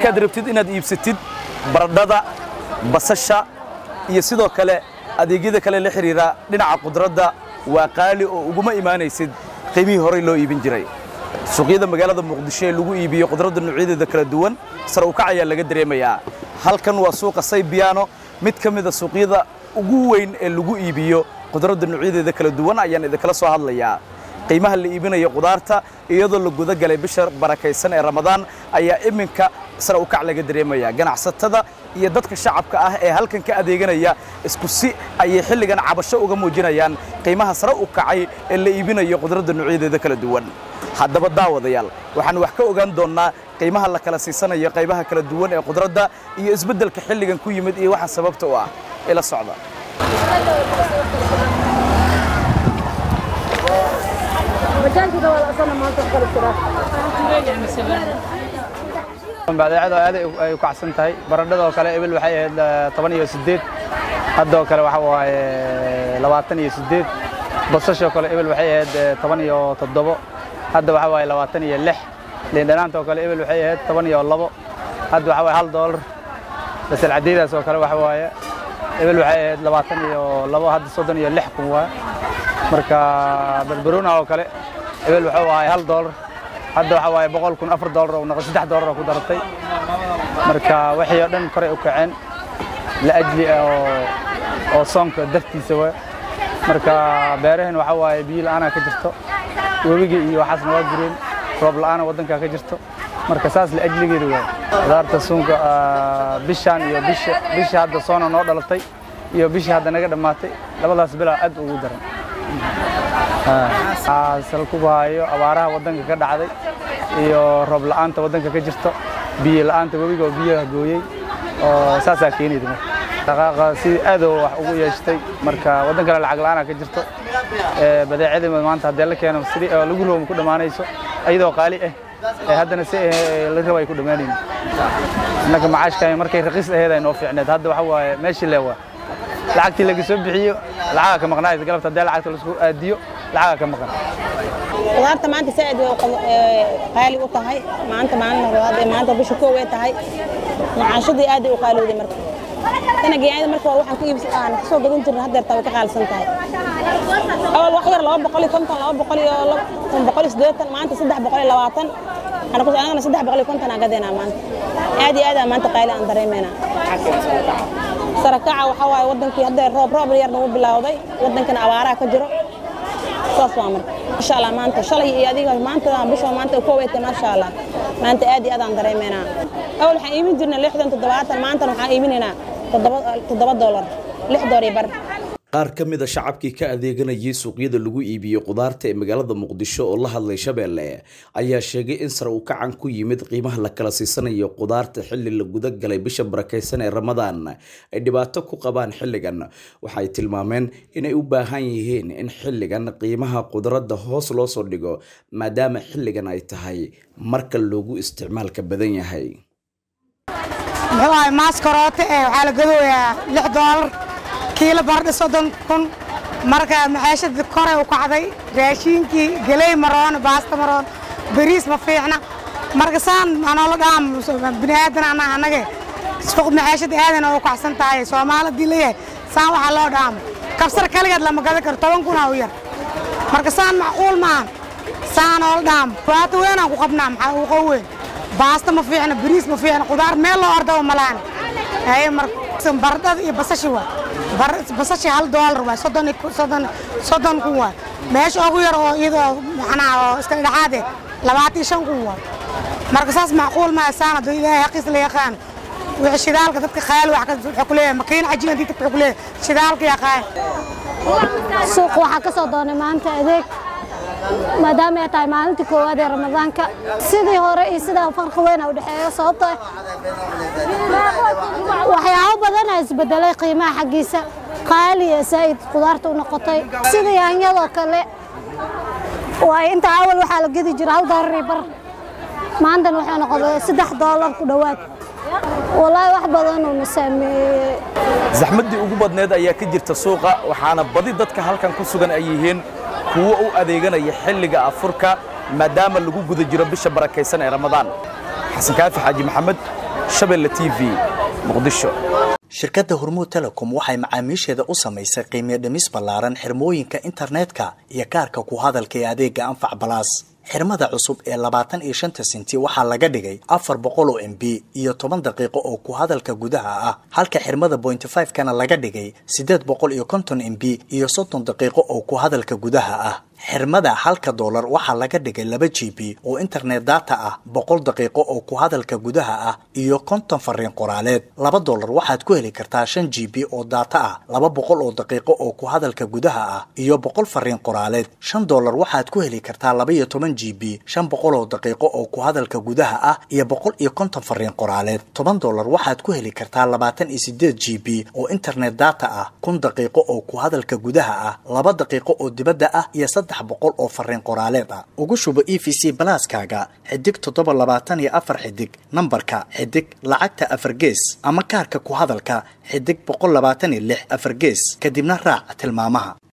markaad rabtid inaad iibsatid baradhada basasha iyo sidoo kale adeegyada kale la xidhiira dhinaca qudradda waa qaali oo uguma imaanaysid qiimihii horey loo iibin jiray suuqyada magaalada muqdisho ee lagu iibiyo qudradda noocyadeeda kala duwan sare u kac ayaa laga dareemayaa halkan waa suuqa saybiyaano mid ka mida suuqyada ugu weyn ee lagu iibiyo qudradda noocyadeeda kala duwan ayaan idinkala soo hadlayaa qiimaha la iibinayo qudaarta iyadoo la guda galay bisha barakaysan ee ramadaan ayaa iminka sare u kac laga dareemaya ganacsatada iyo dadka shacabka ah ee halkan ka adeeganaya isku si ayay xilligan cabasho uga muujinayaan qiimaha sare u kacay ee la iibinayo qudradda noocyadeeda kala duwan haddaba daawadayaal waxaan wax ka ogaan doonnaa qiimaha la kala siisanayo qaybaha kala duwan ee qudradda iyo isbeddelka xilligan ku yimid iyo waxa sababta u ah ila socda badeecadu aad ay u kacsan tahay baradhada oo kale ebil waxay ahayd toban iyo siddeed haddoo kale waxa waaye labaatan iyo siddeed basashoo kale ebil waxay ahayd toban iyo toddobo hadda waxa waaye labaatan iyo lix liindhanaanta oo kale ebil waxay ahayd toban iyo labo hadda waxa waaye hal doolar basal cadeydaas oo kale waxa waaye ebil waxay ahayd labaatan iyo labo hadda soddon iyo lix kun waaye marka barbaroona oo kale ebil waxa waaye hal doolar hadda waxa waaye boqol kun afar doolar oo noqon saddex doolar oo ku daratay marka wixii oo dhan koray u kaceen la ajli oo oo soonka dartiisa waay marka beerahan waxa waaye biyo la'aana ka jirto webiga iyo waxaasna waa gureen roob la'aana waddanka ka jirto marka saas la ajligeeda waay qudaarta suunka bishaan iyo bisha bisha hadda soona noo dhalatay iyo bishii hadda naga dhammaatay labadaas bilaa aad ugu daran sal ku hayo abaaraha waddanka ka dhacday iyo roob la'aanta waddanka ka jirto biyo la'aanta webiga oo biyaha gooyey oo saasaa keenayda marka dhaqaaqa si aad oo wax ugu yeeshtay marka waddan kale lacag la'aana ka jirto badeecadii maanta haddii la keeno sidii lagu roomo ku dhammaanayso iyadoo qaali ah ee haddana si la rabo ay ku dhammaanaynin innaga macaashka markay raqiis aheed ay noo fiicneed hadda waxa waaye meeshii leewaa lacagtii laga soo bixiyo lacaga ka maqnaaysa galabta haddii lacagta laisku aadiyo lacaga ka maqan qudaarta maanta saaid way qaali u tahay maanta maalin horaad ee maanta bisha koow ay tahay macaashadii aad ay u qaalowday marka tana geeyada marka waa waxaan ku iibsan aan kasoo gadan jirnay haddeer taa way ka qaalisan tahay awal wax yar laba boqol iyo konton laba boqol iyo boqol iyo siddeetan maanta saddex boqol iyo labaatan anagana saddex boqol iyo konton aan gadeynaa maanta aad iyo aad aan maanta qaali aan dareemeynaa sarakaca waxaa waaye waddankii hadda roob roob yar nagu bilowday waddankana abaaraha ka jiro saas waa marka insha allah maanta shalay iyo adiga maanta bisha maanta ku weyta maasha allah maanta aad iyo aad aan dareemeynaa awal waxaan iibin jirnay lixdan toddobaatan maantana waxaan iibinaynaa toddoba doolar lix door iyo bar qaar ka mid a shacabkii ka adeeganayay suuqyada lagu iibiyo qudaarta ee magaalada muqdisho oo la hadlay shabeelle ayaa sheegay in sare uu kacan ku yimid qiimaha la kala siisanayo qudaarta xilli la guda galay bisha barakaysan ee ramadaan ay dhibaato ku qabaan xilligan waxay tilmaameen inay u baahan yihiin in xilligan qiimaha qudradda hoos loo soo dhigo maadaama xilligan ay tahay marka loogu isticmaalka badan yahay muxuu ahay maaskaroota ee waxaa la gadooyaa lix doolar kiilo bardhi soddon kun marka maxaashadii koray u kacday raashiinkii geley maroon baasta maroon bariis ma fiicna marka saan anoola dhaam bini aadan ana anage suuq maxaashada aadan oo kacsan tahay soomaalidii leeyahay saan waxaa loo dhaamo kabsar kaligeed lama gadan karo toban kun u yar marka saan macquul maahan saan oola dhaamo dhibaato weynaan ku qabnaa maxaa uu qow weyn baasta ma fiicna bariis ma fiicna qudaar meel loo ordaba malaana haye marka baradhada iyo basashi waa basashi hal doolar waay soddon soddon soddon kun waay meesha ugu yar oo iyadoo macnaha oo iska dhexaade labaatan iyo shan kun waay marka saas macquul maa saan hadduu ilaahay xaqiis la yaqaan wixii shidaalka dadka khayaal wax wuxuu ku leeyahay makiin cajiin haddii dadka wuxuu ku leeyahay shidaalka yaqaan suuq waxaa ka soo doonay maanta adeeg maadaama ay tahay maalintii koowaad ee ramadaanka sidii hore iyo sidaa farqi weyn u dhexeeyo sababto waxyaabo badan aa isbedelay qiimaha xaggiisa qaali ee saa'id qudaarta u noqotay sida yaanyadoo kale waay inta awal waxaa la gedi jira hal doolar iyo bar maantana waxay noqotay saddex doolar ku dhowaad walaahi wax badan uuna saameeyey zaxmaddii ugu badneed ayaa ka jirta suuqa waxaana badi dadka halkan ku sugan ay yihiin kuwo u adeeganaya xilliga afurka maadaama lagu guda jiro bisha barakaysan ee ramadaan xasan kaafi xaaji maxamed shabeelle t v muqdisho shirkadda hormuud telecom waxay macaamiisheeda u samaysay qiimiyo dhimis ballaaran xirmooyinka internetka iyo kaarka ku hadalka ee adeega anfac balaas xirmada cusub ee labaatan iyo shanta senti waxaa laga dhigay afar boqol oo m b iyo toban daqiiqo oo ku hadalka gudaha ah halka xirmada bointy five kana laga dhigay siddeed boqol iyo konton m b iyo soddon daqiiqo oo ku hadalka gudaha ah xirmada halka doolar waxaa laga dhigay laba g b oo internet data ah boqol daqiiqo oo ku hadalka gudaha ah iyo konton fariin qoraaleed laba doolar waxaad ku heli kartaa shan g b oo data ah laba boqol oo daqiiqo oo ku hadalka gudaha ah iyo boqol fariin qoraaleed shan doolar waxaad ku heli kartaa laba iyo toban g b shan boqol oo daqiiqo oo ku hadalka gudaha ah iyo boqol iyo konton fariin qoraaleed toban doolar waxaad ku heli kartaa labaatan iyo sideed g b oo internet data ah kun daqiiqo oo ku hadalka gudaha ah laba daqiiqo oo dibadda ah iyo saddex boqol oo fariin qoraaleed ah ugu shubo e v c balaaskaaga xidig toddoba labaatan iyo afar xidig nambarka xidig lacagta afar gees ama kaarka ku hadalka xidig boqol labaatan iyo lix afar gees kadibna raac tilmaamaha